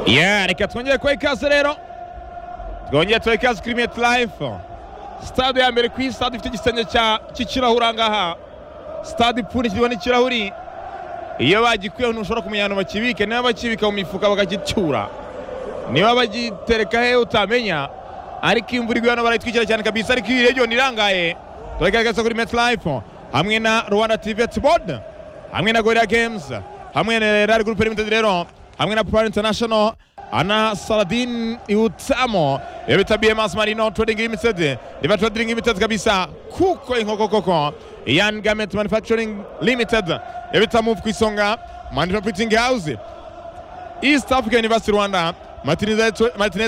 yeah reka twongere kuba ikaze rero twongere tubahe ikaze kuri meti layifu sitade ya mbere ku isi sitade ifite igisenge cy'ikirahure aha ngaha sitade ipfundikirwa n'ikirahuri iyo bagikuyeho ntushobora kumenya ahantu bakibike niba bakibika mu mifuka bakagicyura niba bagitereka hehe utamenya ariko imvura iguye hano barayitwikira cyane kabisa ariko iyi region irangaye turagaragaza kuri meti layifu hamwe na rwanda tivi etibodi hamwe na gorira games hamwe na rari gurupe limitedi rero hamwe na purari intanashono ana saladin iutamo iyo bita bms marino trading limited riba trading limited kabisa kuko inkoko koko yan garment manufacturing limited iyo bita move ku isonga manira printing house east africa university rwanda martinet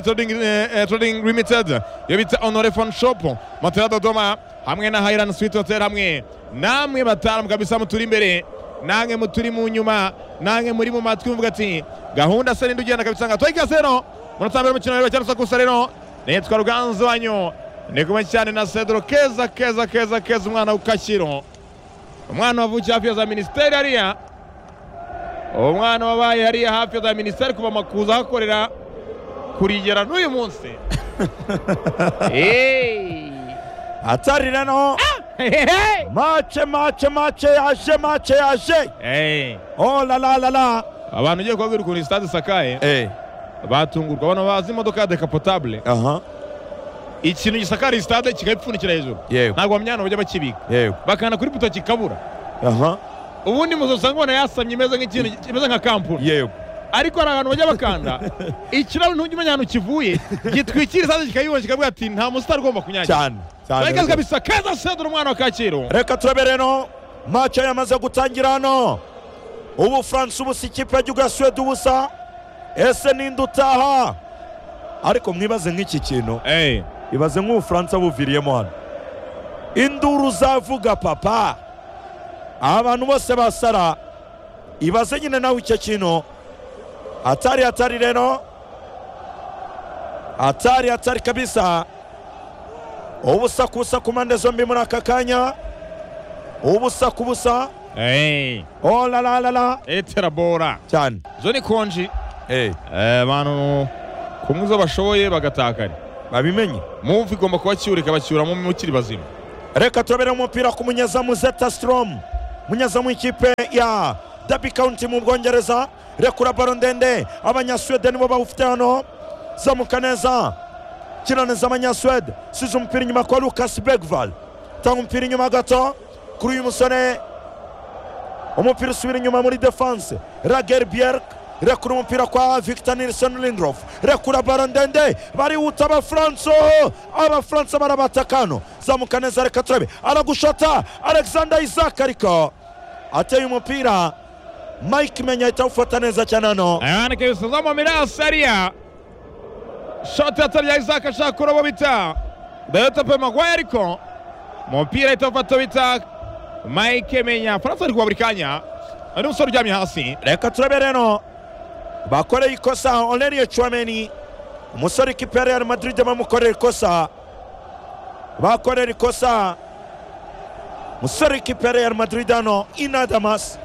trading, eh, trading limited iyo bita honore phone shop matera dodoma hamwe na highland sweet hotel hamwe namwe bataram kabisa muturi imbere nange muturi mu nyuma nange muri mu matwi mvuga ati gahunda se ninde ugenda kabisa ngatwaye ikaze rero munota mbere mukino rero cyane sakusa rero nitwa ruganzu wanyu ni kumwe cyane na cedro keza keza keza keza umwana w'ukashyiro umwana wavukiye hafi ya za minisiteri hariya umwana wabaye hariya hafi ya za minisiteri kuva makuza ahakorera kurigera n'uyu munsi Hey! atari noneho mace mace mace yaje mace yaje Hey! oh la la la la abantu ugiye kubabwira ukuntu sitade isakaye eh batungurwa abantu bazi imodoka ya dekapotable aha ikintu gisakariye sitade kikayipfundikira hejuru yego ntabwo bamyana bajya bakibika yego bakana kuri buto kikabura aha ubundi muzo usanga ubona yasamye imeze nk'ikintu kimeze nka kampuni yego ariko hari ahantu bajya bakanda ikirahuri ntujya umenya ahantu kivuye gitwikira isitade kikayibona kikavuga ati nta musitari ugomba kunyagira cyane bareka cyane kabisa keza sedura umwana wa kacyiru reka turabere no mace yamaze gutangira hano ubufaransa ubusa ikipe y'igihugu ya suwede ubusa ese ninde utaha ariko mwibaze nk'iki kintu Eh, ibaze nk'ubufaransa buviriyemo hano induru uzavuga papa abantu bose basara ibaze nyine nawe icyo kintu atari atari rero atari atari kabisa ubusa ku busa ku mpande zombi muri aka kanya ubusa ku busa eh, oh la la la la etera bora cyane zo ni konji eh Eh, abantu kumwe izo bashoboye bagatakara babimenye muvi igomba kubacyura ikabacyuramo mukiri bazima reka turabere umupira ku munyezamu zeta sitorom umunyezamu w'ikipe ya dabi kawunti mu bwongereza rekura baro ndende abanyasuwede nibo bawufite hano zamuka neza kina neza abanyasuwede size umupira inyuma kwa lukasi begval tanga umupira inyuma gato kuri uyu musore umupira usubira inyuma muri defanse rager bierk rekura umupira kwa victor nilson lindrof rekura baro ndende barihuta abafaransa abafaransa barabatakano zamuka neza reka turabe aragushota alexander isaac ariko ateye umupira mike menya ahita awufata neza cyane hano ayandika ibisaza mu mirasi hariya shoti atarya isaka ashaka kuroba bita dayota pe magwaye ariko umupira ahita awufata bita mike menya faransa ari kuba buri kanya hari umusore uryamye hasi reka turabe rero bakoreye ikosa oneriye cuameni umusore ikipe ya real madrid bamukorera ikosa bakorera ikosa umusore ikipe ya real madrid hano inadamas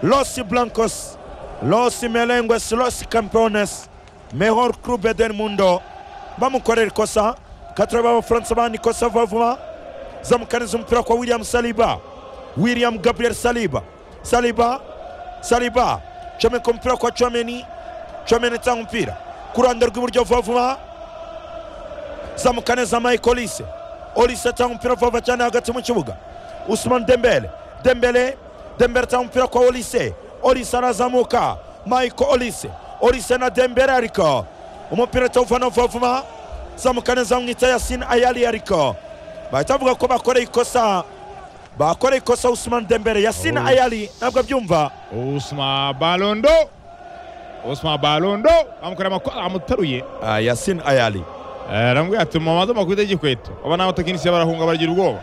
los blancos los melengues los campeones mejor club del mundo bamukorera ikosa katuraba abafaransa bandi ikosa vuba vuba zamukaniza umupira kwa william saliba william gabriel saliba saliba saliba comeka umupira kwa comeni comeni tanga umupira ku ruhande rw'iburyo vuba vuba zamuka neza mike olise olise atanga umupira vuba vuba cyane hagati mu kibuga usman dembele dembele dembele atanga umupira kwa olise olise arazamuka mike olise olise na dembele ariko umupira atawuvana vuba vuba zamuka neza bamwita yasin ayali ariko bahita bavuga ko bakoreye ikosa bakoreye ikosa usman dembele yasin Oh. ayali ntabwo abyumva usma barondo usma barondo bamukorera amakosa amutaruye Ah, yasin ayali aramubwira ati mumaze amakuru y'igikweto aba ni abatekinisiye barahunga baragira ubwoba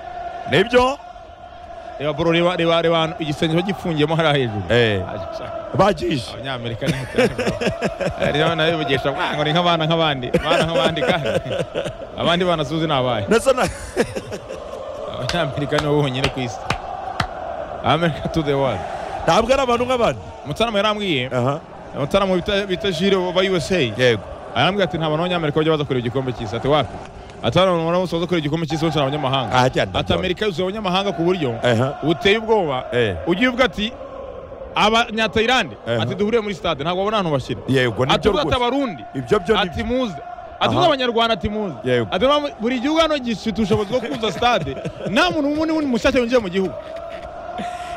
nibyo reba boro reba reba reba igisenge bagifungiyemo hariya hejuru eh, bagije abanyamerika ni rero nawe bivugisha ngo ni nk'abana nk'abandi abana nk'abandi kandi abandi bana suzi ni abahe ndetse na abanyamerika nibo bonyine ku isi amerika to the world ntabwo ari abantu nk'abandi umutsana muhe yarambwiye aha abatarama bita jire ba usa yego arambwira ati nta bantu b'abanyamerika bajya baza kureba igikombe cy'isi ati wapi ati hano abantu bose baza kureba igikombe cy'isi bose ni abanyamahanga aha cyane ati amerika yuzuye abanyamahanga ku buryo aha buteye ubwoba eh ugiye uvuga ati abanyatayilande Eh. ati duhuriye muri stade ntabwo babona ahantu bashyira yego ati uvuga nibyo ati rwose abarundi ibyo byo ni ati muze ati Aha. muze abanyarwanda ati muze Yego. ati mwa- buri gihugu hano gifite ubushobozi bwo kuzuza stade nta muntu n'umwe n'undi mushyashya winjiye mu gihugu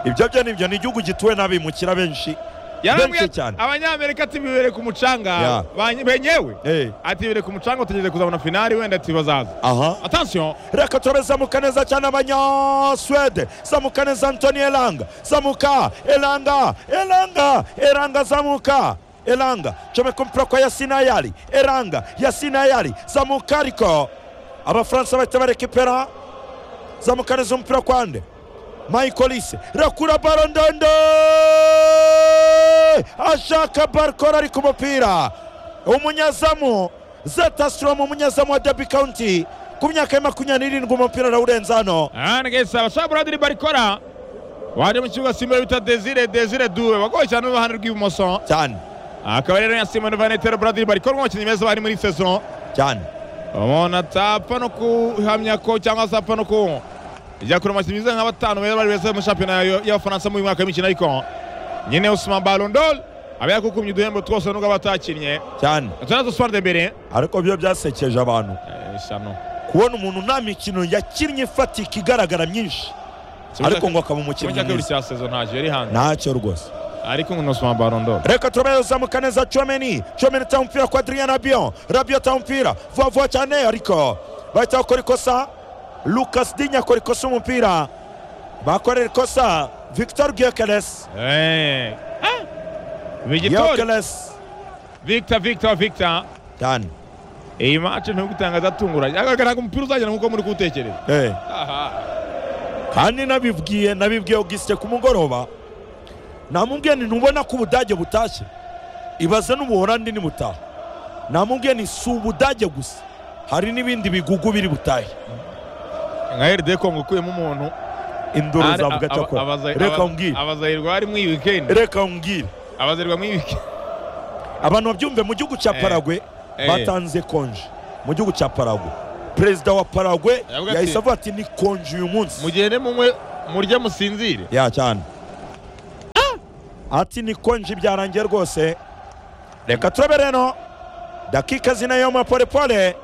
ibyo byo ni byo ni igihugu gituwe n'abimukira benshi yarambwiye Benshi cyane. abanyamerika ati bibere ku Ya. mucanga bany- benyewe eh ati bibere ku mucanga utegereje kuzabona finali wenda ati bazaza aha atansiyo reka turabe zamuka neza cyane abanyaswede zamuka neza antoni elanga zamuka elanga elanga elanga zamuka elanga comeka umupira kwa yasinayari elanga yasinayari zamuka ariko abafaransa bahita barekipera zamuka neza umupira kwa nde mayikolise rakura baro ndende ashaka barikora ari ku mupira umunyazamu zetastromu umunyazamu wa debi county ku myaka ya makumyabiri n'irindwi umupira arawurenza hano arangesa abashaka buradiri barikora waje mu kibuga simbere bita desire desire duwe wagoye cyane uruhande rw'ibumoso cyane akaba rero yasimoni vanetero buradiri barikora mu bakinnyi beza bari muri saison cyane umuntu atapfa no kuhamya ko cyangwa se apfa no ku jya kure amakinnyi bize nka batanu beza bari beza mu shampiyona ya- y'abafaransa muri uyu mwaka w'imikino ariko nyine usuma balondol aba yakukumye uduhembo twose nubwo aba atakinnye cyane turaza uswara de mbere ariko byo byasekeje abantu eshanu kubona umuntu nta mikino yakinnye ifatika igaragara myinshi ariko ngo akaba kimwe umukinnyi cya kabiri mwiza cya saison ntacyo yari hanze ntacyo rwose ariko ngo ni usuma balondol reka turabe zamuka neza comeni comeni ta umupira kwa adrien rabion rabion ta umupira vuba vuba cyane ariko bahita bakora ikosa lucas dinya akora ikosa umupira bakorera ikosa victor gyokeles vigitori gyokeles victor victor victor cyane iyi mace ntugutangaza atunguranye agaragara ko umupira uzagera nk'uko muri kuwutekereza Eh. aha kandi nabibwiye nabibwiye augusite ku mugoroba namubwiye ni ntubona ko ubudage butashye ibaze n'ubuholandi nibutaha namubwiye ni si ubudage gusa hari n'ibindi bigugu biri butahe nka eride kongo ukuyemo umuntu induru Ari- zavuga aba- cyakora abaza- reka aba- umbwire abazahirwa bari muri iyi wikendi reka umbwire abazahirwa muri iyi wikendi abantu babyumve mu gihugu cya Eh. paragwe Eh. batanze konje mu gihugu cya paragwe perezida wa paragwe Yavuga ati- yahise avuga ati ni konje uyu munsi mugende munywe murye musinzire ya cyane ati ni konje byarangiye rwose reka turabe rero dakika zinayo mapolepole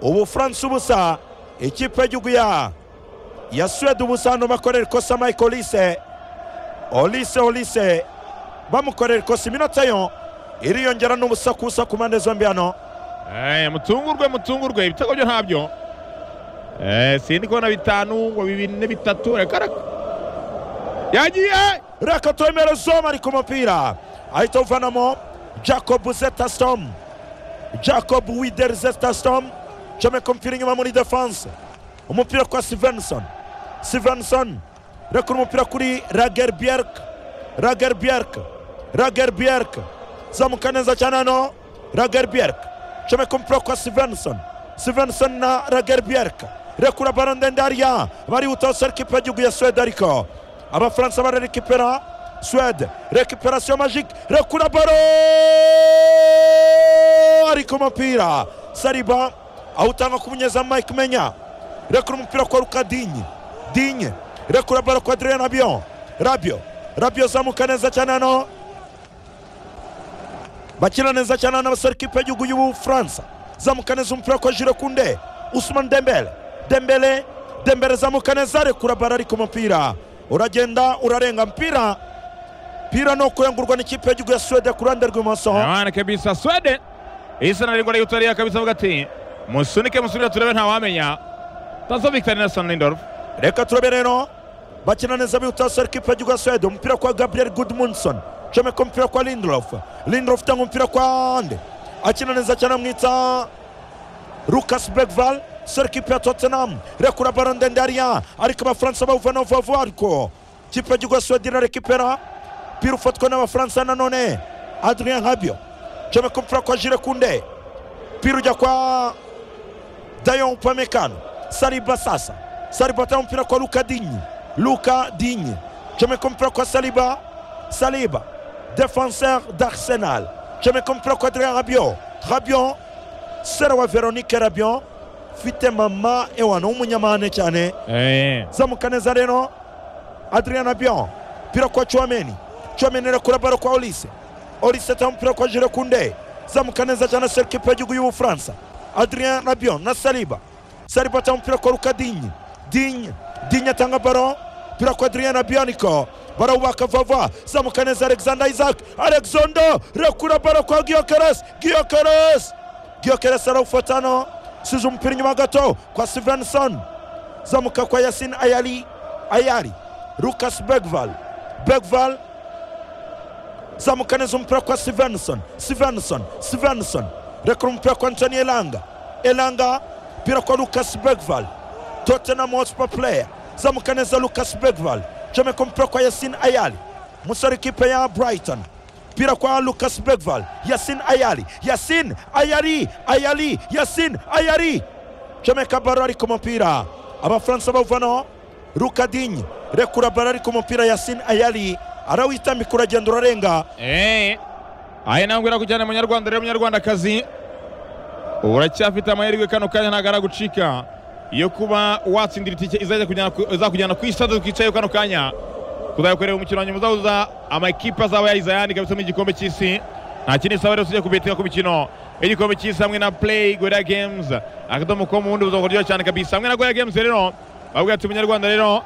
ubufaransa ubusa ikipe y'igihugu ya ya suwede ubusa hano bakorera ikosa mike olise olise olise bamukorera ikosa iminota yo iriyongera n'ubusa ku busa ku mpande zombi hano Eh, mutungurwe mutungurwe ibitego byo ntabyo Eh, sindi kubona bitanu ngo bibine bitatu reka reka yagiye reka twemere zoma ari ku mupira ahita awuvanamo jacob zetastom jacob wider zetastom comeka umupira inyuma muri defense umupira kwa sivenson sivenson rekura umupira kuri rager bierk rager bierk rager bierk zamuka neza cyane hano rager bierk comeka umupira kwa sivenson sivenson na rager bierk rekura baro ndende hariya barihuta sera ikipe y'igihugu ya suwede ariko abafaransa bararekipera suwede rekiperasiyo majike rekura baro ariko umupira sariba awutanga ku munyezamu mike menya rekura umupira kwa ruka dinye dinye rekura baro kwa adrien rabion rabio rabio zamuka neza cyane hano bakina neza cyane hano abasore ikipe y'igihugu y'ubufaransa zamuka neza umupira kwa jiro kunde usman dembele dembele dembele zamuka neza rekura baro ariko umupira uragenda urarenga mpira mpira ni ukuyungurwa n'ikipe y'igihugu ya suwede ku ruhande rw'ibumoso abana kabisa swede isa naringwa riyutariya kabisa avuga ati musunike musunike turebe ntawamenya tazo victor nelson lindorf reka turabe rero bakina neza bihuta basore ikipe y'igihugu ya suwede umupira kwa gabriel goodmunson comeka umupira kwa lindrof lindrof utanga umupira kwa ande akina neza cyane amwita lucas begval sore ikipe ya tottenham rekura baro ndende hariya ariko abafaransa bawuvanaho vuba vuba ariko ikipe y'igihugu ya suwede irarekipera umupira ufatwa n'abafaransa nanone adrien habio comeka umupira kwa jire kunde umupira ujya kwa Dayon Upamecano Saliba sasa Saliba atanga umupira kwa Luka Dinyi Luka Dinyi comeka umupira kwa Saliba Saliba defenseur d'Arsenal cumi ku mupira kwa Adrien Rabiot Rabiot sera wa Veronique Rabiot ufite mama ewano w'umunyamahane cyane Eh. zamuka neza rero Adrien Rabiot mpira kwa Chouameni Chouameni arekura baro kwa Olise Olise atanga umupira kwa Jules Koundé zamuka neza cyane Serge Gnabry y'igihugu y'Ubufaransa Adrien Rabiot na Saliba Saliba atanga umupira kwa Luka Digne Digne Digne atanga baro mpira kwa Adrien Rabiot niko barawubaka vava zamuka neza Alexander Isaac Alexander rekura baro kwa Gyökeres Gyökeres Gyökeres arawufatano size umupira inyuma gato kwa Svensson zamuka kwa Yasin Ayali Ayari Lucas Bergval Bergval zamuka neza umupira kwa Svensson Svensson Svensson rekura umupira kwa Anthony Elanga Elanga mpira kwa Lucas Bergval Tottenham Hotspur player zamuka neza Lucas Bergval comeka umupira kwa Yasin Ayali musore ikipe ya Brighton mpira kwa Lucas Bergval Yasin Ayali Yasin Ayali Ayali Yasin Ayali comeka baro ari ku mupira abafaransa bawuvanaho Luka Digne rekura baro ari ku mupira Yasin Ayali arawitambika uragenda urarenga Eh. Aya nangwira kujyana munyarwanda rero munyarwandakazi uracyafite amahirwe kano kanya ntabwo aragucika yo kuba watsindira itike izajya kujyana ku- izakujyana ku isitade twicayeho kano kanya kuzakorera umukino wa nyuma uzahuza amakipe azaba yahize ayandi kabisa mu igikombe cy'isi nta kindi isaba rero tujya kubetinga ku mikino y'igikombe cy'isi hamwe na play gorilla games akadomo ko mu bundi buzima buryoshye cyane kabisa hamwe na gorilla games rero babwira ati munyarwanda rero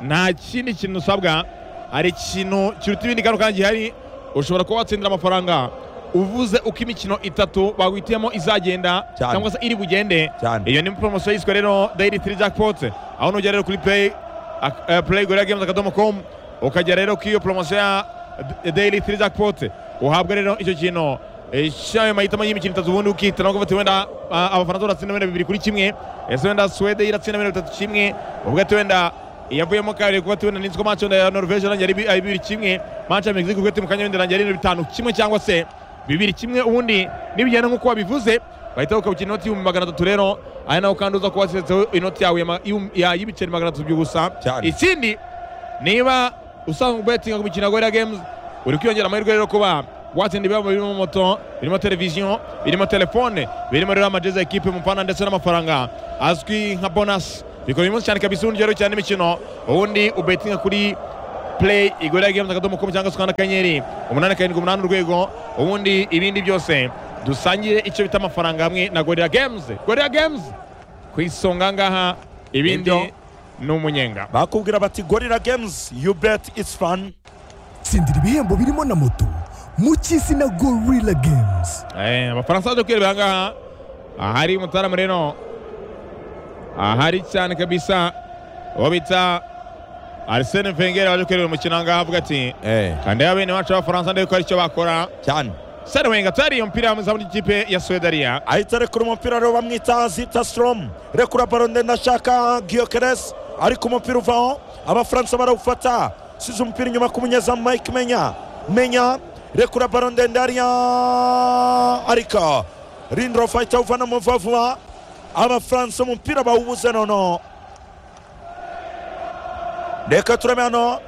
nta kindi kintu usabwa hari ikintu kiruta ibindi kano kanya gihari ushobora kuba watsindira amafaranga uvuze uko imikino itatu bagwitiyemo izagenda Cyane. cyangwa se iri bugende Cyane. iyo ni poromosiyo yiswe rero dayiri tiri jackpot aho nujya rero kuri play ak- eh, play gorilla games akadomo com ukajya rero kuri iyo poromosiyo ya D- dayiri tiri jackpot uhabwa rero icyo kintu eh, cy'ayo mahitamo y'imikino itatu ubundi ukihitana ukavuga ati wenda ah, abafaransa baratsinda wenda bibiri kuri kimwe ese wenda suwede iratsinda wenda bitatu kimwe uvuga ati wenda iyavuyemo kabiri kuko ati wenda ninziko match wenda ya norvege irangira ari bi- ari bibiri kimwe match ya mexico kuko ati mu kanya wenda irangira ari bitanu kimwe cyangwa se bibiri kimwe ubundi nibigenda nk'uko wabivuze bahita ukabukina inoti y'ibihumbi magana atatu rero ari naho kandi uza kuba wasetseho inoti yawe ya ma- y'um- ya- y'ibiceri magana atatu by'ubusa Cyane. ikindi niba usanzwe ubetinga ku mikino ya gorilla games uri kwiyongera amahirwe rero kuba watsinda ibihembo birimo moto birimo televiziyo birimo telefone birimo rero amajezi ya ekipe mufana ndetse n'amafaranga azwi nka bonasi bikora uyu munsi cyane kabisa ubundi rero cyane n'imikino ubundi ubetinga kuri play igorera games akadomo com cyangwa se ukanda akanyenyeri umunani karindwi umunani urwego ubundi ibindi byose dusangire icyo bita amafaranga hamwe na gorilla games gorilla games ku isonga ngaha Nibyo. ibindi ni umunyenga bakubwira bati gorilla games you bet it's fun tsindira ibihembo birimo na moto mu cy'isi na gorilla games Eh, abafaransa baje kwirebera ahangaha ahari mutarama rero ahari cyane kabisa uwo bita arsene vengere waje kwirebera umukino ahangaha avuga ati kandi ya bene wacu b'abafaransa ndebe ko hari icyo bakora cyane sare wenga atari iyo mupira w'amazamu ry'ikipe ya swedariya ahita arekura umupira rero bamwita zita strom rekura baro ndende ashaka giyokeres ariko umupira uvaho abafaransa barawufata size umupira inyuma ku munyezamu mike menya menya rekura baro ndende hariya ariko rindrof ahita awuvana mu vuba vuba abafaransa umupira bawubuze nono reka turebe hano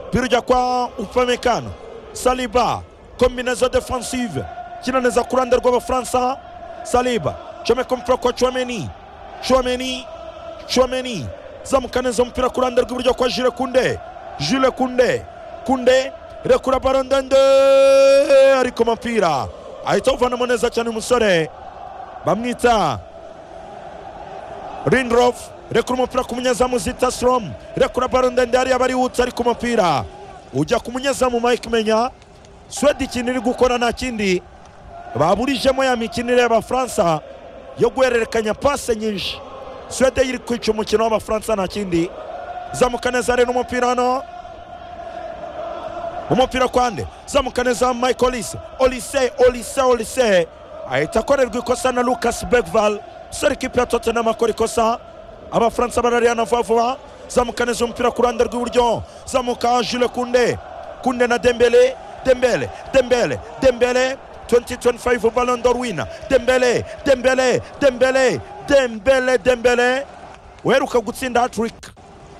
mpira ujya kwa upamekano saliba kombinazo defensive kina neza ku ruhande rw'abafaransa saliba comeka umupira kwa chomeni chomeni chomeni zamuka neza umupira ku ruhande rw'iburyo kwa jule kunde jule kunde kunde rekura baro ndende ariko mupira ahita awuvanamo neza cyane umusore bamwita Rindrof rekura umupira ku munyezamu Zita Strom rekura baro ndende hariya barihutse ari ku mupira ujya ku munyezamu Mike Menya Swede ikintu iri gukora nta kindi baburijemo ya mikinire y'abafaransa yo guhererekanya pase nyinshi Swede iri kwica umukino w'abafaransa nta kindi zamuka neza rero umupira hano umupira kwande zamuka neza Mike Olise Olise Olise Olise ahita akorerwa ikosa na Lucas Bergval sore ikipe ya Tottenham akora ikosa abafaransa bararihana vuba vuba zamuka neza umupira ku ruhande rw'iburyo zamuka Jules Kunde Kunde na Dembele Dembele Dembele Dembele 2025 Ballon d'Or winner Dembele Dembele Dembele Dembele Dembele uheruka gutsinda hat-trick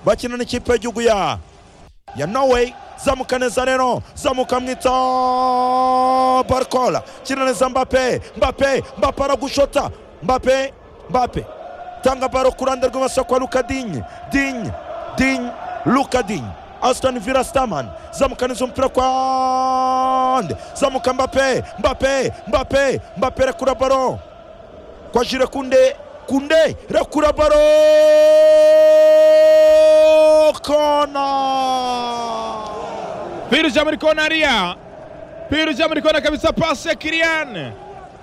bakina n'ikipe y'igihugu ya ya Norway zamuka neza rero zamuka mwita barikola kina neza mbape mbape mbape aragushota mbape mbape tanga baro ku ruhande rw'ibumoso kwa luka dinye dinye dinye luka dinye asitani vila sitamani zamukaniza umupira kwa nde zamuka mbape mbape mbape mbape rekura baro kwa jire kunde kunde rekura baro kona Pirja muri kona ariya Pirja muri kona kabisa pasi ya Kilian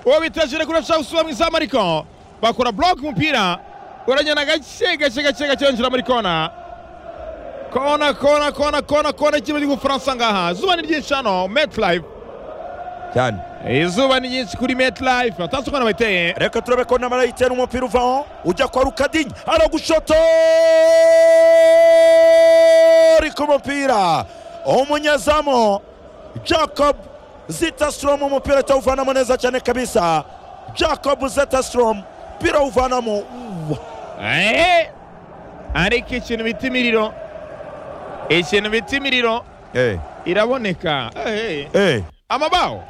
uwo bita Jire kuri cha usubira mu izamu ariko bakora block umupira uranyana gake gake gake gake yinjira muri kona kona kona kona kona kona ikipe y'Ubufaransa ngaha izuba ni ryinshi hano MetLife cyane izuba ni ryinshi kuri MetLife atatse ukona bayiteye reka turabe ko namara yitera umupira uvaho ujya kwa rukadinya aragushoto ku mupira umunyezamu jacob zitastromu umupira atawuvanamo neza cyane kabisa jacob zitastromu umupira awuvanamo Eh! ariko ikintu bita imiriro ikintu bita imiriro iraboneka Eh, eh. amabaho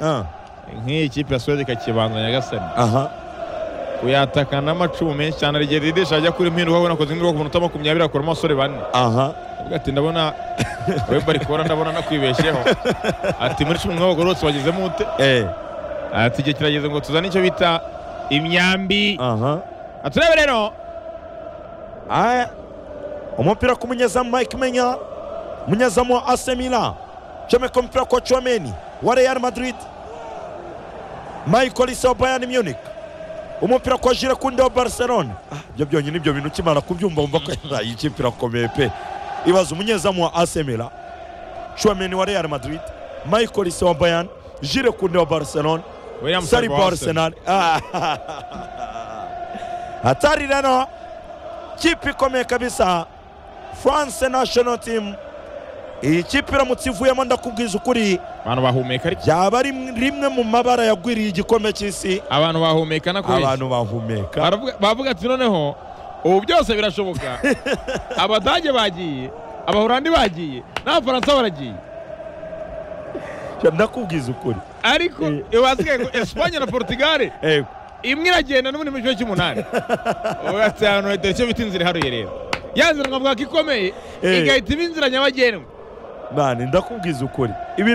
nk'iyi kipe ya suwede ikakibanza nyagasani uyataka n'amacumu menshi cyane rigiye didisha ajya kuri mpinduka ubona akoze nk'ubwoko umuntu utama makumyabiri akuramo abasore bane avuga ati ndabona we barikora ndabona nakwibeshyeho ati muri cumi n'abagore bose bagezemo ute ati igihe kirageze ngo tuzane icyo bita imyambi aturebe rero Aya. umupira ku munyezamu mike menya umunyezamu wa ase milan comeka umupira kwa chomeni wa real madrid michael isa wa bayern munich umupira kwa jire kundi wa barcelona Ah, ibyo byonyine ibyo bintu ukimara kubyumva wumva ko iriya iyi kipe irakomeye pe ibaza umunyezamu wa ase milan chomeni wa real madrid michael isa wa bayern jire kundi wa barcelona William sari Saliba wa Arsenal Ah. hatari rero kipe ikomeye kabisa france national team iyi kipe iramutse ivuyemo ndakubwiza ukuri abantu bahumeka ariko byaba ari rimwe mu mabara yagwiriye igikombe cy'isi abantu bahumeka na kubeshya abantu bahumeka Baravuga- baravuga ati noneho ubu byose birashoboka abadage bagiye abahorandi bagiye n'abafaransa baragiye ndakubwiza ukuri ariko wasigaye ngo esipanye na portugal Ego. imwe iragenda n'ubundi mu gice cy'umunani ubu ati ahantu leta icyo bita inzira iharuye rero ya nzira nkavuga ko ikomeye Eh. igahita iba inzira nyabagendwa mani ndakubwiza ukuri ibi